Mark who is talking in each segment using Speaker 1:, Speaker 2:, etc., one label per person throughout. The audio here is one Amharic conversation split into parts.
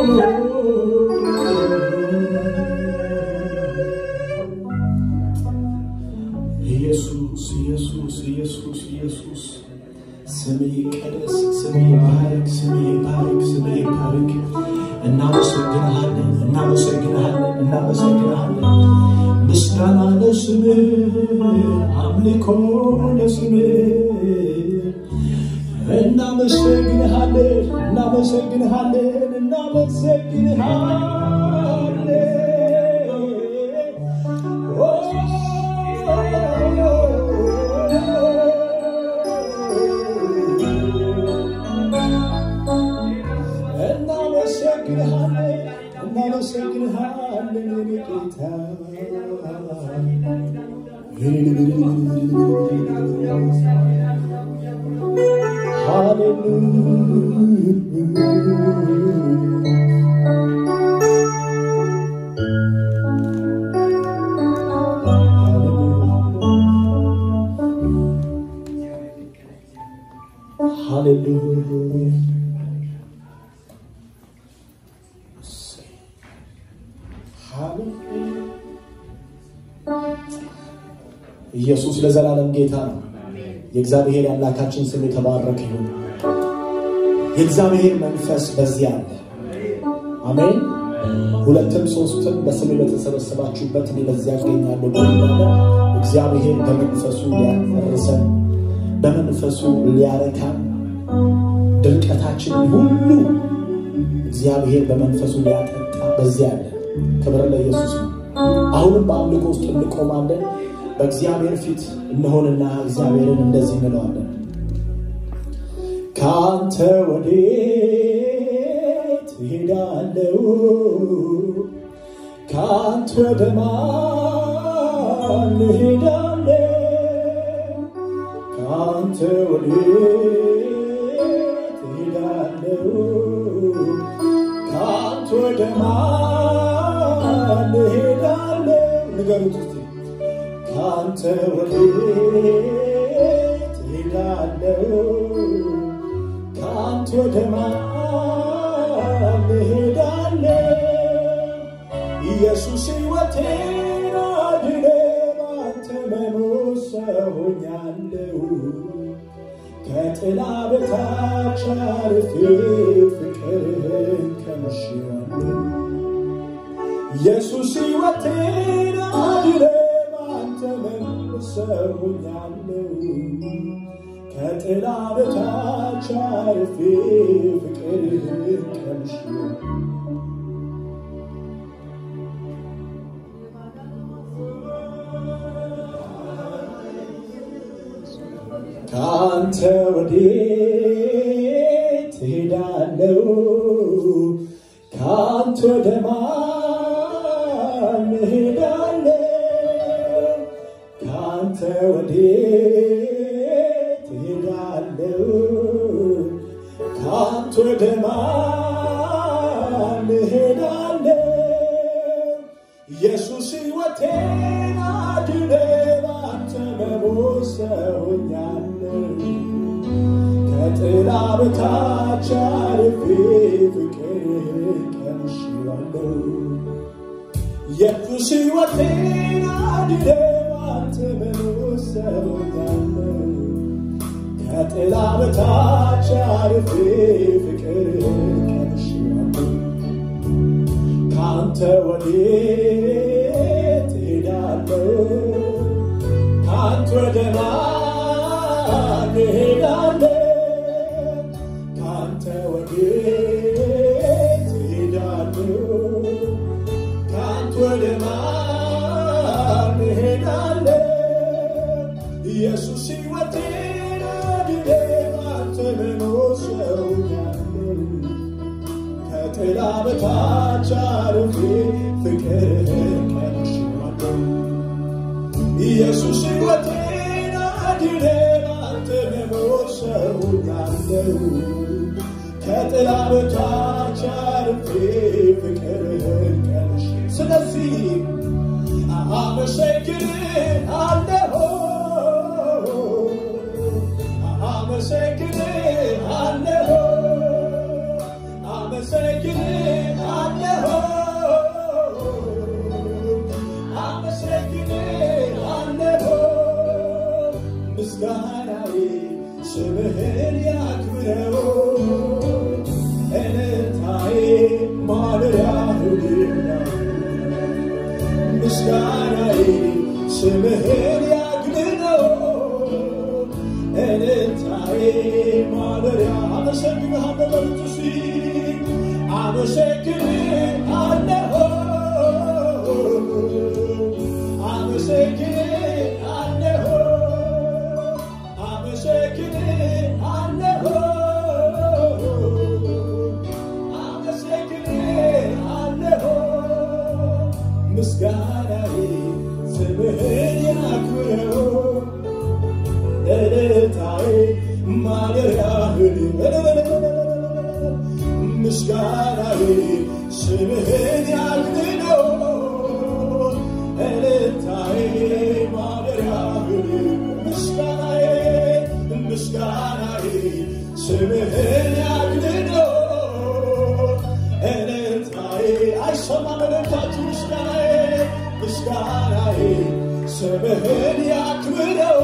Speaker 1: ኢየሱስ ኢየሱስ ኢየሱስ ኢየሱስ ስም ይቀደስ፣ ስም ይባረክ፣ ስም ይባረክ፣ ስም ይባረክ። እናመሰግንሃለን፣ እናመሰግንሃለን፣ እናመሰግንሃለን። ምስጋና ለስምህ፣ አምልኮ ለስምህ። እናመሰግንሃለን፣ እናመሰግንሃለን፣ እናመሰግንሃለን። እናመሰግንሃለን እናመሰግንሃለን የኔ ጌታ ሃሌሉያ ኢየሱስ ለዘላለም ጌታ ነው። የእግዚአብሔር የአምላካችን ስም የተባረከ ይሁን። የእግዚአብሔር መንፈስ በዚህ አለ። አሜን። ሁለትም ሶስትም በስሜ በተሰበሰባችሁበት እኔ በዚያ እገኛለሁ ብሎናል። እግዚአብሔር በመንፈሱ ሊያርሰን፣ በመንፈሱ ሊያረካን፣ ድርቀታችንን ሁሉ እግዚአብሔር በመንፈሱ ሊያጠጣ በዚያ አለ። ክብር ለኢየሱስ ነው። አሁንም በአምልኮ ውስጥ እንቆማለን። በእግዚአብሔር ፊት እንሆንና እግዚአብሔርን እንደዚህ እንለዋለን። ከአንተ ወዴት እሄዳለሁ? ከአንተ ወደ ማን እሄዳለሁ? ከአንተ ወዴት እሄዳለሁ? ከአንተ ወደ ማን እሄዳለሁ? ንገሩት እስቲ ከአንተ ወዴት እሄዳለሁ? ከአንተ ወደ ማን እሄዳለሁ? ኢየሱስ ሕይወቴን አድነ፣ ባንተ መኖር ሰው ሆኛለሁ። ከጥላ በታች አርፌ ፍቅርህን ቀምሼዋለሁ። ኢየሱስ ሕይወቴን አድነ ባንተ መኖር ሰው ሆኛለሁ። ከጥላ በታች አርፌ ፍቅርህን ቀምሼዋለሁ። ከአንተ ወዴት እሄዳለሁ? ከአንተ ወደ ማን እሄዳለሁ? ከአንተ ወዴት እሄዳለሁ? ከአንተ ወደ ማን እሄዳለሁ? ኢየሱስ ሕይወቴን አድነ ባንተ መሞት ሰው ሆኛለሁ። ከጥላ በታች አርፌ ፍቅርህን ቀምሼዋለሁ። ኢየሱስ ሕይወቴን አድነ ባንተ መሞት ሰው ሆኛለሁ። ከጥላ በታች አርፌ ፍቅርህን ቀምሼዋለሁ። ከአንተ ወዴት እሄዳለሁ? ከአንተ ወደ ማን እሄዳለሁ? ከአንተ ወዴት እሄዳለሁ? ከአንተ ወደ ማን እሄዳለሁ? ኢየሱስ ሕይወቴን አድነ ባንተ መኖር ሰው ሆኛለሁ። ከጥላ በታች አርፌ ፍቅርህን ቀምሼዋለሁ። ኢየሱስ ሕይወቴን አድነ ባንተ መኖር ሰው ሆኛለሁ። ከጥላ በታች አርፌ ፍቅርህን ቀምሼ ስለዚህ አመሰግንሃለሁ አመሰግንሃለሁ አመሰግንሃለሁ ምስጋናዬ ስምህን ያክብረው እልልታዬ ማደሪያህን ምስጋናዬ ስምህን ያግንነው እልልታዬ ማደሪያ አመሰግንሃለሁ በሉት እስቲ አመሰግንሃለሁ አመሰግንሃለሁ አመሰግንሃለሁ አመሰግንሃለሁ ምስጋናዬ ስምህን ያክብረው እልልታዬ ማደሪያህን ምስጋናዬ ስምህን ያግንነው እልልታዬ ማደሪያህን ምስጋናዬ ምስጋናዬ ስምህን ያግንነው እልልታዬ አይሰማም እልልታችሁ ምስጋናዬ ምስጋናዬ ስምህን ያክብረው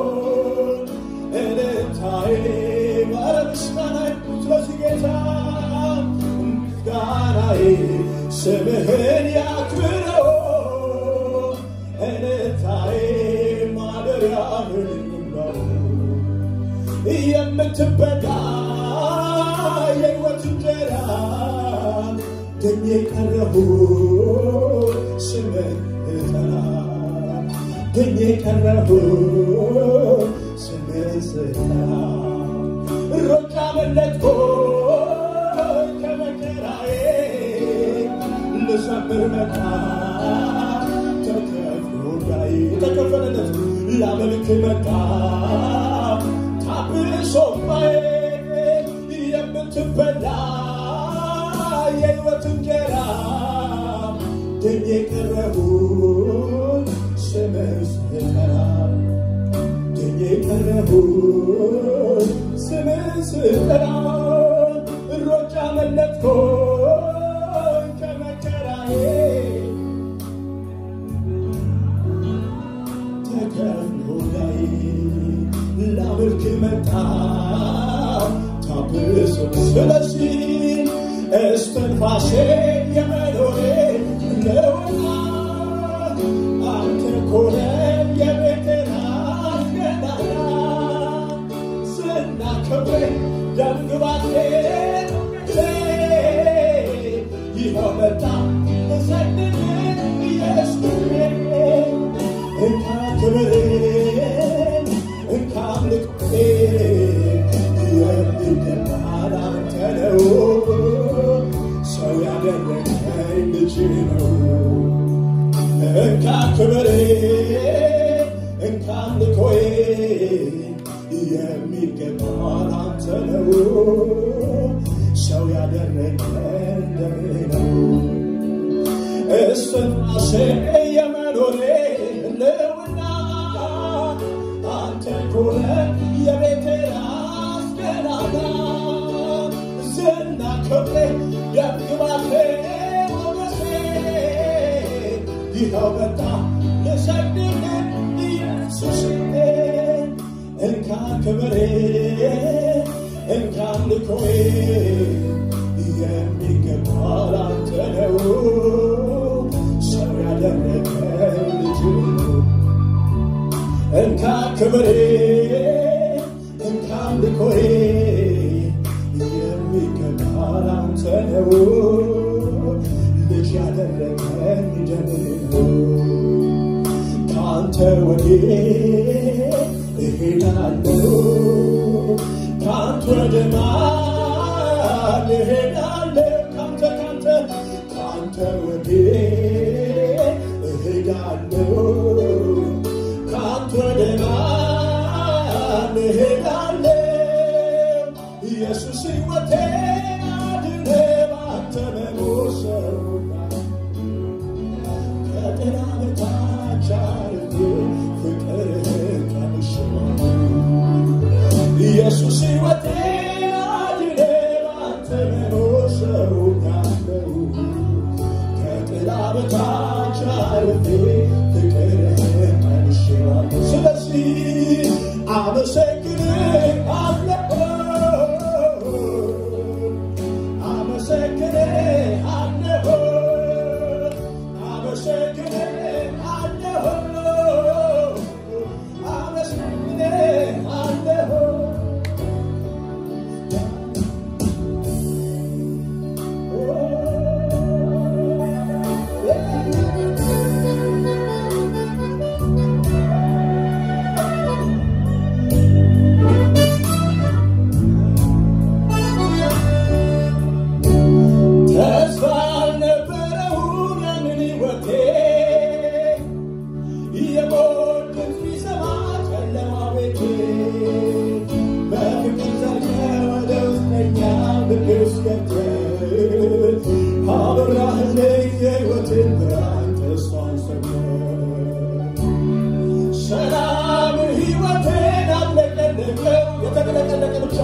Speaker 1: እልልታዬ ማረ ምስጋናዬ ስለዚህ ጌታ ምስጋናዬ ስምህን ያክብረው እልልታዬ ማደሪያህን ይምራው የምትበላ የሕይወት እንጀራ ደኜ ቀረሁ ስምህ እጠራ ደኜ ቀረሁ ስምህ ስጠራ ሮጫ መለጥኮ ከመከራዬ ልዘምር መጣ ተከፍሎ ጋይ የተከፈለለት ላመልክ መጣ ታብሶማዬ የምትበላ የሕይወት እንጀራ ደኜ ቀረሁን ስምህ ስጠራ ደኜ ቀረሁን ስምህ ስጠራ ሮጫ መለጥኮን ከመከራዬ ተከፍሎ ላይ ላመልክ መጣ ታብሶ ስለዚህ እስትንፋሴ የመኖሬ ነውና አንተ ኮነ የቤቴን አስገዳዳ ስናከብር ደምግባቴ ይኸው መጣ እሰግድ ኢየሱስ እንካ ክብሬን እንካ አምልኮቴን የሚገባህ አንተ ነው ሰው ያደረገኝ ልጅ ነው እንካ ክብሬን እንካ አምልኮዬን የሚገባህ አንተ ነው ሰው ያደረገኝ ደሜ ነው እስትንፋሴ የመኖሬ ህልውና አንተ ኮነ የቤቴ አስገናና ዝና ክብሬ ደምግባቴ ሞገሴ ይኸው መጣ ልሰግድልህ ኢየሱስ እንካ ክብሬ እንካ አምልኮዬ የሚገባህ ላንተ ነው ሰው ያደረገኝ ልጅ ነው እንካ ክብሬ እንካ አምልኮዬ የሚገባህ ላንተ ነው ልጅ ያደረገኝ ደም ነው ከአንተ ወዲህ እሄዳለሁ ከአንተ ወደ ማን እሄዳለሁ ከአንተ ከአንተ ከአንተ ወዲህ እሄዳለሁ ከአንተ ወደ ማን እሄዳለሁ ኢየሱስ ሕይወቴን አድነ ባንተ መኖር ሰውና ከጥላ በታች አርጌ ፍቅርህን ቀምሼዋለሁ። ኢየሱስ ሕይወቴን አድነ ባንተ መኖር ሰውኛለሁ። ከጥላ በታች ተስፋ አልነበረውን ያንን ሕይወቴ የሞት ድምፅ ቢሰማ ጨለማ ቤቴ በፍቅር ዘልቀህ ወደ ውስጠኛው ልቤ ውስጥ ገብተህ አበራህልኝ የሕይወቴን ብርሃን ተስፋን ሰጠህ። ሰላም ሕይወቴን አጥለቀለቀው የተቀለቀለቀ ብቻ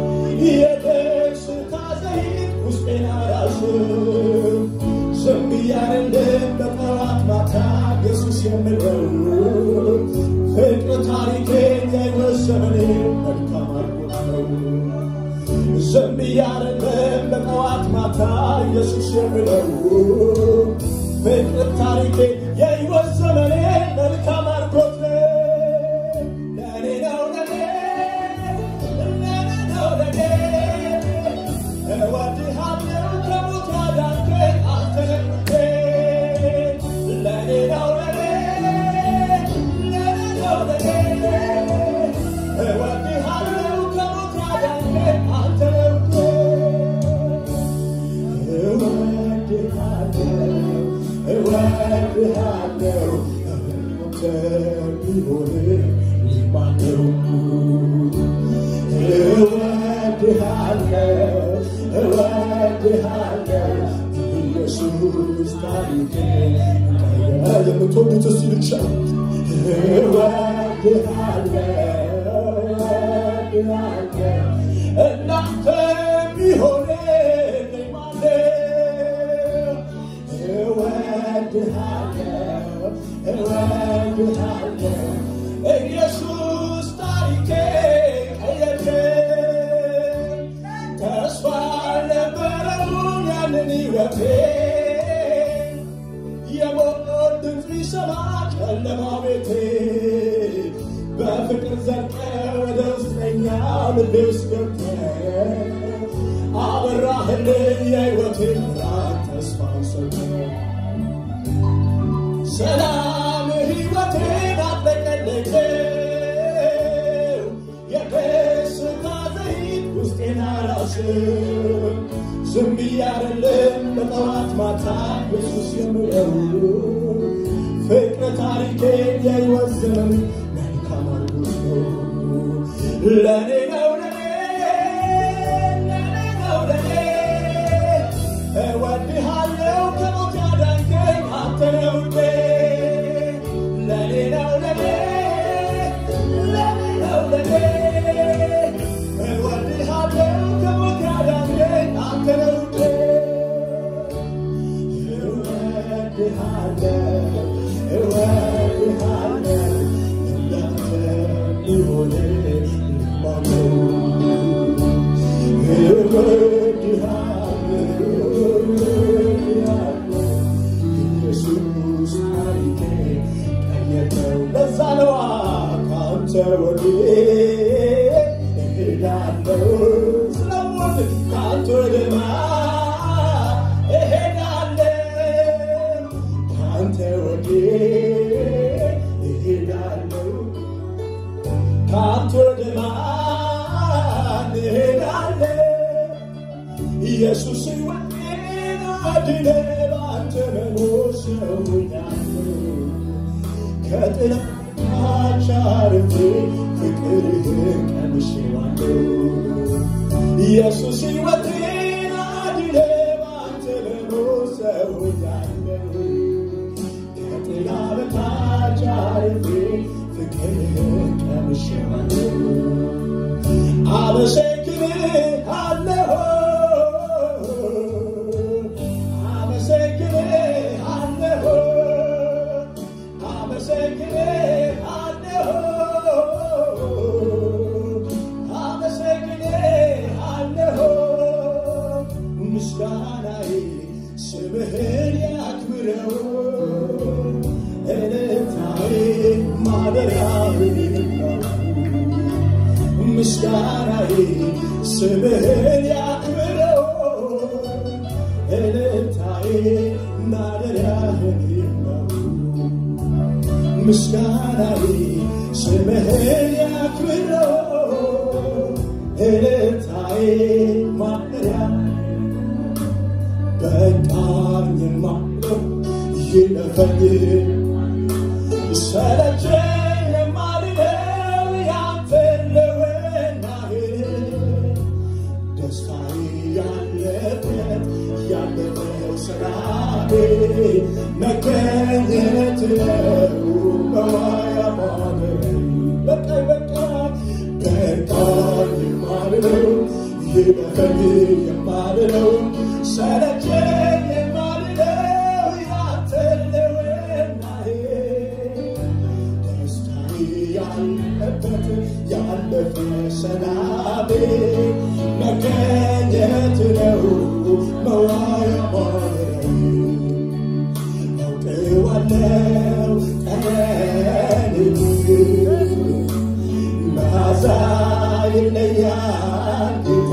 Speaker 1: የደስታ ዘይት ውስጤን አራስም ዝም ብያለልም በጠዋት ማታ ኢየሱስ የምለው ፍቅር ታሪኬን የሕይወት ዘመኔን መልካም አድርጎት ነው። ዝም ብያለልም በጠዋት ማታ ኢየሱስ የምለው ፍቅር ታሪኬን የሕይወት ዘመኔን መልካም አድርጎት ነው። ለእኔ ነው ለእኔ ለእኔ ነው ለእኔ እወድሃለሁ ከሞት ያዳንከኝ አንተ ነህ ውዴ። ለእኔ ነው ለእኔ ለእኔ ነው ለእኔ እወድሃለሁ ከሞት ያዳንከኝ አንተ ነህ ውዴ። እወድሃለሁ እወድሃለሁ አንተ ቢሆን ማነው? እወድሃለሁ እወድሃለሁ ኢየሱስ ታሪኬ ቀየረ። የምትወዱት እስቲ ብቻ እወድሃለሁ እወድሃለሁ እናንተ ቢሆን ማነው? እወድሃለሁ እወድሃለሁ ኢየሱስ ታሪኬ ቀየረ። ተስፋ አልነበረውን ያንን ሕይወቴ የሞት ድምፅ ቢሰማ ጨለማ ቤቴ በፍቅር ዘልቀ ወደ ውስጠኛው ልቤ ውስጥ ገብተህ አበራህልኝ የሕይወቴን ብርሃን ተስፋን ሰጠህ። ሰላም ሕይወቴን አጥለቀለቀው የደስታ ዘይት ውስጤን አራስም ዝም ብዬ አይደለም በጠዋት ማታ ኢየሱስ የምለው ፍቅር ታሪኬን የሕይወት ዘመን መልካም አድርጎት ነው። ለእኔ ነው ለእኔ ለእኔ ነው ለእኔ እወድሃለሁ ከሞት ያዳንከኝ አንተ ነህ ውዴ። ለእኔ ነው ለእኔ ለእኔ ነው ለእኔ እወድሃለሁ ከሞት ያዳንከኝ አንተ ነህ ውዴ። እወድሃለሁ እወድሃለሁ እንዳንተ ሊሆን ማነው? ኢየሱስ ታሪኬ ቀየረው። ለዛ ነዋ ከአንተ ወዴት እሄዳለሁ? ስለምወድ ከአንተ ወደ ማን እሄዳለሁ? ከአንተ ወዴት እሄዳለሁ? ከአንተ ወደ ማን እሄዳለሁ? ኢየሱስ ሕይወቴን አድነ በአንተ መኖር ሰውኛለሁ። ከጥላቻ አርፌ ፍቅርህን ቀምሼዋለሁ። ኢየሱስ ሕይወቴን አድነ በአንተ መኖር ሰውኛለሁ። ከጥላ በታች አርፌ ፍቅርህን ቀምሼዋለሁ። አመሰግንሃለሁ አመሰግንሃለሁ አመሰግንሃለሁ ምስጋናዬ ስምህን ያክብረው እልልታዬ ማደሪያህ ነው ምስጋናዬ ስምህን ያክብረው እልልታዬ ማደሪያህ ነው ምስጋናዬ ስምህን ያክብረው እልልታዬ ማደሪያ በቃኝ የማለው ይለፈኝ ሰለቸኝ የማልለው ያንተን ልውናህ ደስታዬ ያለበት ያለፈው ስራዬ መገኘት ነው በማያ ማደር በቃኝ በቃኝ በቃኝ የማልለው ይለፈኝ የማልለው ሰለቸኝ የማልለው ያንተን ልውናህ ደስታዬ ያለበት ያለፈ ሰላሜ መገኘት ነው መዋያ ማደሪያዬ አውቀዋለሁ ቀንን መዓዛ ይለያል ጌታ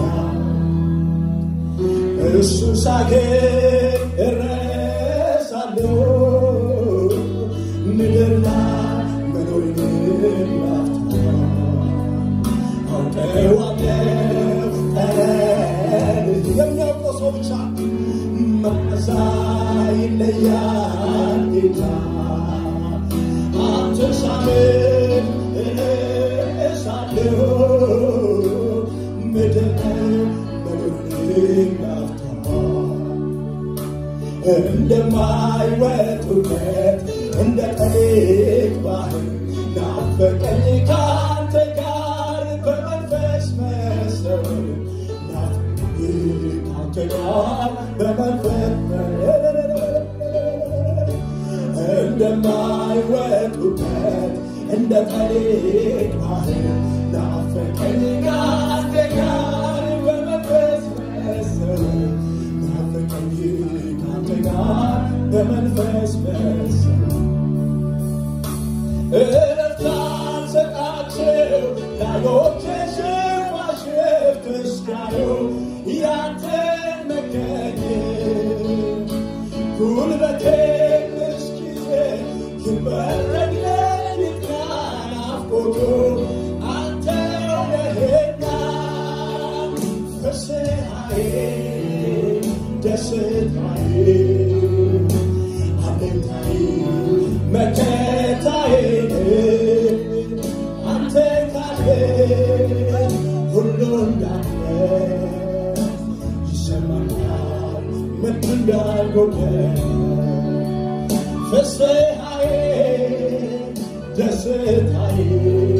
Speaker 1: እሱ ሳገኝ እረሳለሁ ምድር ላይ መኖርን ላፍታ አውቀዋለሁ ጠረን የሚያውቀው ሰው ብቻ መዓዛ ይለያል ጌታ አንተ ሳምን እረሳለሁ ምድር ላይ መኖርን ላፍታ እንደማይወጡበት እንደ ጠሊቅ ባህር ናፈቀኝ ካንተ ጋር በመንፈስ መሰል ናፈቀኝ ካንተ ጋር በመንፈስ እንደማይወጡበት እንደ ጠሊቅ ባህር ናፈቀኝ ካንተ ጋር በመንፈስ መሰል ናፈቀኝ ካንተ ጋር በመንፈስ መሰል እረፍታን ሰጣቸው ላዮቼ ሽፋሽፍት እስካዩ ያንተን መገኘት ጉልበቴ እስኪዜ ይበረድ ሌሊት ናፍቆቱ አንተው ነህና ፍስሐዬ ደስታዬ አለኝታዬ መከታዬ አንተ ካለ ሁሉ እንዳለ ይሰማኛል ምን እንዳልጎደለ ፍስሐዬ ደስታዬ